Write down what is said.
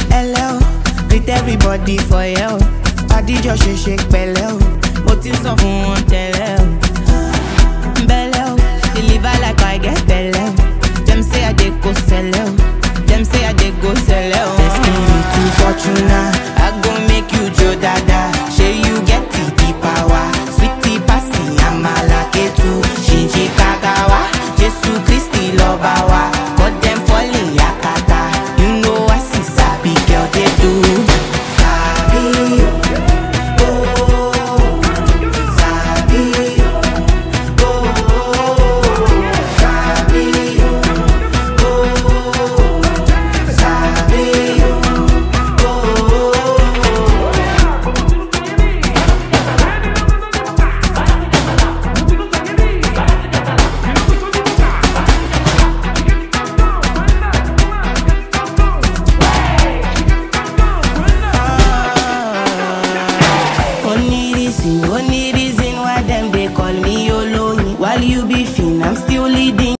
Hello, greet everybody for you. Adijọ́ ṣe ṣe pẹ̀lẹ́ o, mo ti sọ fún wọn tẹ́lẹ̀ o. Bẹ́lẹ̀ o, deliver like I get bẹ̀lẹ̀ o. Dem say I dey go sẹ̀lẹ̀ o, dem say I dey go sẹ̀lẹ̀ o. Destin me to Fortuna, I go make you jó dada. Ṣé you get the the power? Sweetie pasi amala ketu, ṣìnṣì kakawa. Jésù Kristi lọ́ba wa, cut dem falling yakata. You know I see sabi girl dey do. Sabi o, oh, sabi o, oh, sabi o, oh, sabi o, oh. Only this, only